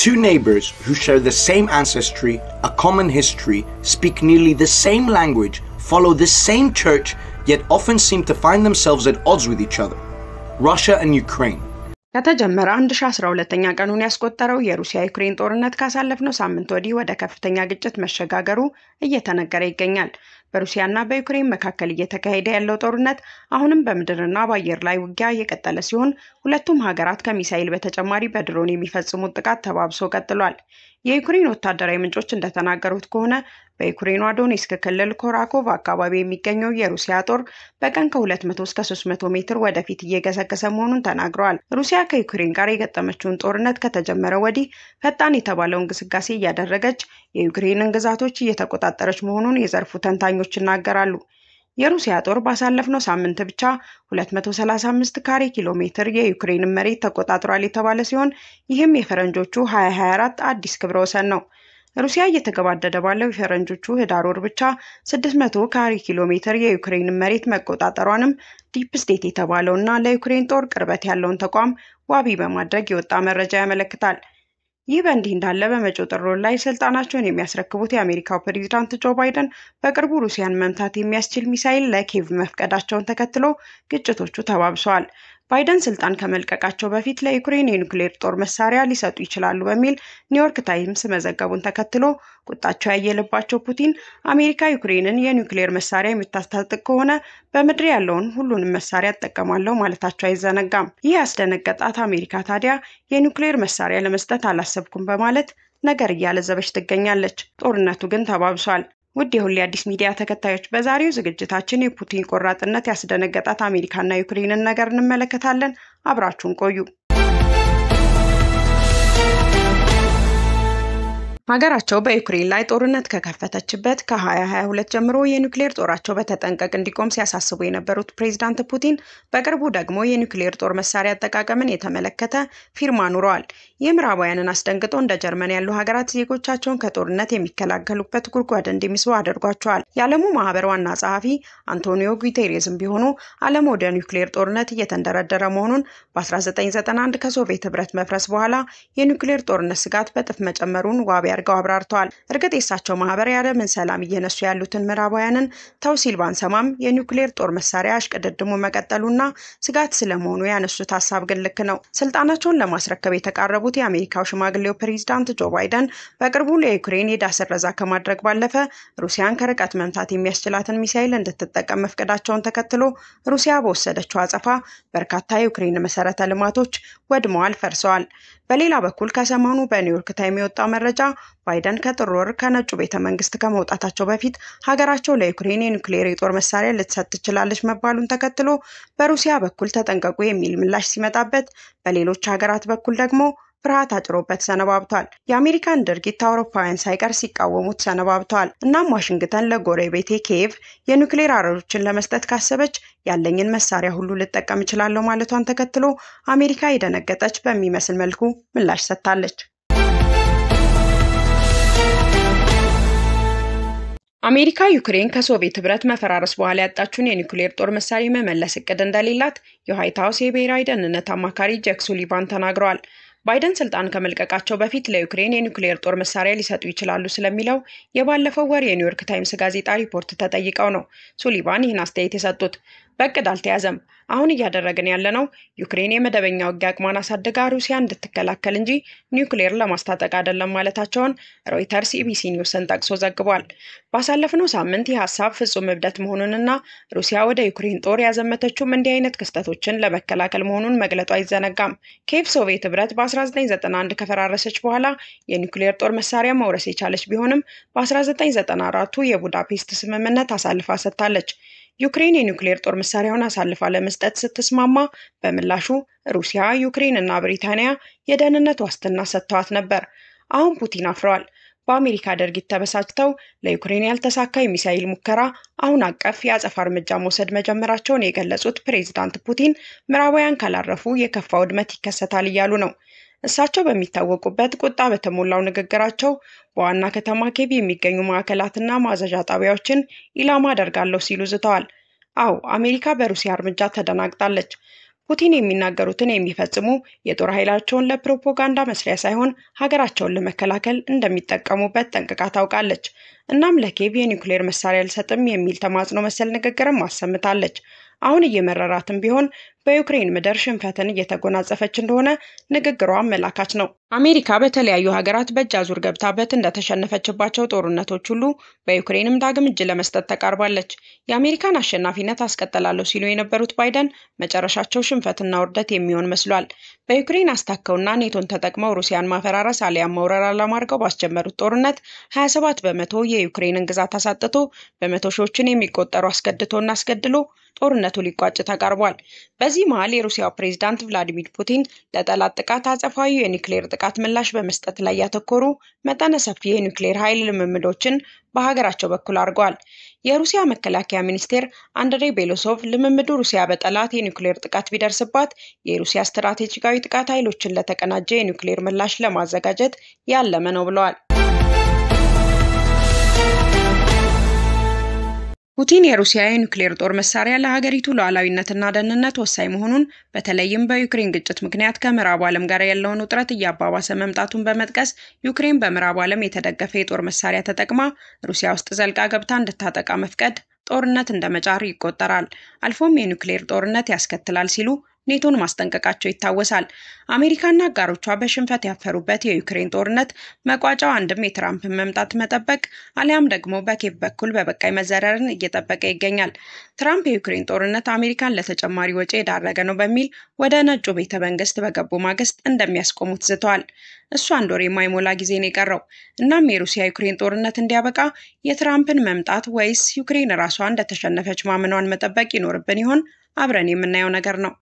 Two neighbors who share the same ancestry, a common history, speak nearly the same language, follow the same church, yet often seem to find themselves at odds with each other. Russia and Ukraine. ከተጀመረ 1012ኛ ቀኑን ያስቆጠረው የሩሲያ ዩክሬን ጦርነት ካሳለፍነው ሳምንት ወዲህ ወደ ከፍተኛ ግጭት መሸጋገሩ እየተነገረ ይገኛል። በሩሲያና በዩክሬን መካከል እየተካሄደ ያለው ጦርነት አሁንም በምድርና በአየር ላይ ውጊያ የቀጠለ ሲሆን ሁለቱም ሀገራት ከሚሳይል በተጨማሪ በድሮን የሚፈጽሙት ጥቃት ተባብሶ ቀጥሏል። የዩክሬን ወታደራዊ ምንጮች እንደተናገሩት ከሆነ በዩክሬኗ ዶኔስክ ክልል ኮራኮቭ አካባቢ የሚገኘው የሩሲያ ጦር በቀን ከ200 እስከ 300 ሜትር ወደፊት እየገሰገሰ መሆኑን ተናግረዋል። ሩሲያ ከዩክሬን ጋር የገጠመችውን ጦርነት ከተጀመረ ወዲህ ፈጣን የተባለውን ግስጋሴ እያደረገች የዩክሬንን ግዛቶች እየተቆጣጠረች መሆኑን የዘርፉ ተንታኞች ይናገራሉ። የሩሲያ ጦር ባሳለፍነው ሳምንት ብቻ 235 ካሬ ኪሎ ሜትር የዩክሬንን መሬት ተቆጣጥሯል የተባለ ሲሆን ይህም የፈረንጆቹ 2024 አዲስ ክብረ ወሰን ነው። ሩሲያ እየተገባደደ ባለው የፈረንጆቹ ህዳር ወር ብቻ 600 ካሬ ኪሎ ሜትር የዩክሬንን መሬት መቆጣጠሯንም ዲፕ ስቴት የተባለው እና ለዩክሬን ጦር ቅርበት ያለውን ተቋም ዋቢ በማድረግ የወጣ መረጃ ያመለክታል። ይህ በእንዲህ እንዳለ በመጪው ጥር ወር ላይ ስልጣናቸውን የሚያስረክቡት የአሜሪካው ፕሬዚዳንት ጆ ባይደን በቅርቡ ሩሲያን መምታት የሚያስችል ሚሳይል ለኬቭ መፍቀዳቸውን ተከትሎ ግጭቶቹ ተባብሰዋል። ባይደን ስልጣን ከመልቀቃቸው በፊት ለዩክሬን የኒውክሌር ጦር መሳሪያ ሊሰጡ ይችላሉ በሚል ኒውዮርክ ታይምስ መዘገቡን ተከትሎ ቁጣቸው ያየለባቸው ፑቲን አሜሪካ ዩክሬንን የኒውክሌር መሳሪያ የምታስታጥቅ ከሆነ በምድር ያለውን ሁሉንም መሳሪያ እጠቀማለሁ ማለታቸው አይዘነጋም። ይህ ያስደነገጣት አሜሪካ ታዲያ የኒውክሌር መሳሪያ ለመስጠት አላሰብኩም በማለት ነገር እያለዘበች ትገኛለች። ጦርነቱ ግን ተባብሷል። ውድ የሁሌ አዲስ ሚዲያ ተከታዮች በዛሬው ዝግጅታችን የፑቲን ቆራጥነት ያስደነገጣት አሜሪካና ዩክሬንን ነገር እንመለከታለን። አብራችሁን ቆዩ። ሀገራቸው በዩክሬን ላይ ጦርነት ከከፈተችበት ከ2022 ጀምሮ የኒውክሌር ጦራቸው በተጠንቀቅ እንዲቆም ሲያሳስቡ የነበሩት ፕሬዚዳንት ፑቲን በቅርቡ ደግሞ የኒውክሌር ጦር መሳሪያ አጠቃቀምን የተመለከተ ፊርማ ኑረዋል። ይህ ምዕራባውያንን አስደንግጦ እንደ ጀርመን ያሉ ሀገራት ዜጎቻቸውን ከጦርነት የሚከላከሉበት ጉድጓድ እንዲምሱ አድርጓቸዋል። የዓለሙ ማህበር ዋና ጸሐፊ አንቶኒዮ ጉቴሬዝም ቢሆኑ ዓለም ወደ ኒውክሌር ጦርነት እየተንደረደረ መሆኑን በ1991 ከሶቪየት ህብረት መፍረስ በኋላ የኒውክሌር ጦርነት ስጋት በጥፍ መጨመሩን ዋቢ አድርገው አብራርተዋል። እርግጥ የእሳቸው ማህበር የዓለምን ሰላም እየነሱ ያሉትን ምዕራባውያንን ተው ሲል ባንሰማም የኒውክሌር ጦር መሳሪያ እሽቅድድሙ መቀጠሉና ስጋት ስለመሆኑ ያነሱት ሀሳብ ግን ልክ ነው። ስልጣናቸውን ለማስረከብ የተቃረቡት የአሜሪካው ሽማግሌው ፕሬዚዳንት ጆ ባይደን በቅርቡ ለዩክሬን የዕዳ ስረዛ ከማድረግ ባለፈ ሩሲያን ከርቀት መምታት የሚያስችላትን ሚሳይል እንድትጠቀም መፍቀዳቸውን ተከትሎ ሩሲያ በወሰደችው አጸፋ በርካታ የዩክሬን መሰረተ ልማቶች ወድመዋል፣ ፈርሰዋል። በሌላ በኩል ከሰሞኑ በኒውዮርክ ታይም የወጣው መረጃ ባይደን ከጥር ወር ከነጩ ቤተ መንግስት ከመውጣታቸው በፊት ሀገራቸው ለዩክሬን የኒውክሌር የጦር መሳሪያ ልትሰጥ ትችላለች መባሉን ተከትሎ በሩሲያ በኩል ተጠንቀቁ የሚል ምላሽ ሲመጣበት፣ በሌሎች ሀገራት በኩል ደግሞ ፍርሃት አጭሮበት ሰነባብቷል። የአሜሪካን ድርጊት አውሮፓውያን ሳይቀር ሲቃወሙት ሰነባብተዋል። እናም ዋሽንግተን ለጎረቤቴ ኪየቭ የኒውክሌር አረሮችን ለመስጠት ካሰበች ያለኝን መሳሪያ ሁሉ ልጠቀም እችላለሁ ማለቷን ተከትሎ አሜሪካ የደነገጠች በሚመስል መልኩ ምላሽ ሰጥታለች። አሜሪካ ዩክሬን ከሶቪየት ህብረት መፈራረስ በኋላ ያጣችውን የኒውክሌር ጦር መሳሪያ የመመለስ እቅድ እንደሌላት የዋይት ሀውስ የብሔራዊ ደህንነት አማካሪ ጄክ ሱሊቫን ተናግረዋል። ባይደን ስልጣን ከመልቀቃቸው በፊት ለዩክሬን የኒውክሌር ጦር መሳሪያ ሊሰጡ ይችላሉ ስለሚለው የባለፈው ወር የኒውዮርክ ታይምስ ጋዜጣ ሪፖርት ተጠይቀው ነው ሱሊቫን ይህን አስተያየት የሰጡት። በእቅድ አልተያዘም። አሁን እያደረግን ያለነው ዩክሬን የመደበኛ ውጊያ አቅሟን አሳድጋ ሩሲያ እንድትከላከል እንጂ ኒውክሌር ለማስታጠቅ አይደለም ማለታቸውን ሮይተርስ ኢቢሲ ኒውስን ጠቅሶ ዘግቧል። ባሳለፍነው ሳምንት ይህ ሀሳብ ፍጹም እብደት መሆኑንና ሩሲያ ወደ ዩክሬን ጦር ያዘመተችውም እንዲህ አይነት ክስተቶችን ለመከላከል መሆኑን መግለጡ አይዘነጋም። ኬቭ ሶቪየት ህብረት በ1991 ከፈራረሰች በኋላ የኒውክሌር ጦር መሳሪያ መውረስ የቻለች ቢሆንም በ1994ቱ የቡዳፔስት ስምምነት አሳልፋ ሰጥታለች። ዩክሬን የኒውክሌር ጦር መሳሪያውን አሳልፋ ለመስጠት ስትስማማ በምላሹ ሩሲያ፣ ዩክሬን እና ብሪታንያ የደህንነት ዋስትና ሰጥተዋት ነበር። አሁን ፑቲን አፍረዋል። በአሜሪካ ድርጊት ተበሳጭተው ለዩክሬን ያልተሳካ የሚሳይል ሙከራ አሁን አቀፍ የአጸፋ እርምጃ መውሰድ መጀመራቸውን የገለጹት ፕሬዚዳንት ፑቲን ምዕራባውያን ካላረፉ የከፋ ውድመት ይከሰታል እያሉ ነው። እሳቸው በሚታወቁበት ቁጣ በተሞላው ንግግራቸው በዋና ከተማ ኬቭ የሚገኙ ማዕከላትና ማዘዣ ጣቢያዎችን ኢላማ አደርጋለሁ ሲሉ ዝተዋል። አዎ አሜሪካ በሩሲያ እርምጃ ተደናግጣለች። ፑቲን የሚናገሩትን የሚፈጽሙ የጦር ኃይላቸውን ለፕሮፓጋንዳ መስሪያ ሳይሆን ሀገራቸውን ለመከላከል እንደሚጠቀሙበት ጠንቅቃ ታውቃለች። እናም ለኬቭ የኒውክሌር መሳሪያ አልሰጥም የሚል ተማጽኖ መሰል ንግግርም አሰምታለች። አሁን እየመረራትም ቢሆን በዩክሬን ምድር ሽንፈትን እየተጎናጸፈች እንደሆነ ንግግሯ አመላካች ነው። አሜሪካ በተለያዩ ሀገራት በእጅ አዙር ገብታበት እንደተሸነፈችባቸው ጦርነቶች ሁሉ በዩክሬንም ዳግም እጅ ለመስጠት ተቃርባለች። የአሜሪካን አሸናፊነት አስቀጥላለሁ ሲሉ የነበሩት ባይደን መጨረሻቸው ሽንፈትና ውርደት የሚሆን መስሏል። በዩክሬን አስታከውና ኔቶን ተጠቅመው ሩሲያን ማፈራረስ አሊያም መውረር ዓላማ አድርገው ባስጀመሩት ጦርነት 27 በመቶ የዩክሬንን ግዛት አሳጥቶ በመቶ ሺዎችን የሚቆጠሩ አስገድቶና አስገድሎ ጦርነቱ ሊቋጭ ተቃርቧል። በዚህ መሀል የሩሲያው ፕሬዝዳንት ቭላዲሚር ፑቲን ለጠላት ጥቃት አጸፋዊ የኒውክሌር ጥቃት ምላሽ በመስጠት ላይ ያተኮሩ መጠነ ሰፊ የኒውክሌር ኃይል ልምምዶችን በሀገራቸው በኩል አድርገዋል። የሩሲያ መከላከያ ሚኒስቴር አንድሬ ቤሎሶቭ ልምምዱ ሩሲያ በጠላት የኒውክሌር ጥቃት ቢደርስባት የሩሲያ ስትራቴጂካዊ ጥቃት ኃይሎችን ለተቀናጀ የኒውክሌር ምላሽ ለማዘጋጀት ያለመ ነው ብለዋል። ፑቲን የሩሲያ የኒውክሌር ጦር መሳሪያ ለሀገሪቱ ሉዓላዊነትና ደህንነት ወሳኝ መሆኑን በተለይም በዩክሬን ግጭት ምክንያት ከምዕራቡ ዓለም ጋር ያለውን ውጥረት እያባባሰ መምጣቱን በመጥቀስ ዩክሬን በምዕራቡ ዓለም የተደገፈ የጦር መሳሪያ ተጠቅማ ሩሲያ ውስጥ ዘልቃ ገብታ እንድታጠቃ መፍቀድ ጦርነት እንደ መጫር ይቆጠራል፣ አልፎም የኒውክሌር ጦርነት ያስከትላል ሲሉ ኔቶን ማስጠንቀቃቸው ይታወሳል። አሜሪካና አጋሮቿ በሽንፈት ያፈሩበት የዩክሬን ጦርነት መቋጫው አንድም የትራምፕን መምጣት መጠበቅ አሊያም ደግሞ በኬቭ በኩል በበቃይ መዘረርን እየጠበቀ ይገኛል። ትራምፕ የዩክሬን ጦርነት አሜሪካን ለተጨማሪ ወጪ የዳረገ ነው በሚል ወደ ነጩ ቤተ መንግስት በገቡ ማግስት እንደሚያስቆሙት ዝተዋል። እሱ አንድ ወር የማይሞላ ጊዜ ነው የቀረው። እናም የሩሲያ ዩክሬን ጦርነት እንዲያበቃ የትራምፕን መምጣት ወይስ ዩክሬን ራሷ እንደተሸነፈች ማመኗን መጠበቅ ይኖርብን ይሆን? አብረን የምናየው ነገር ነው።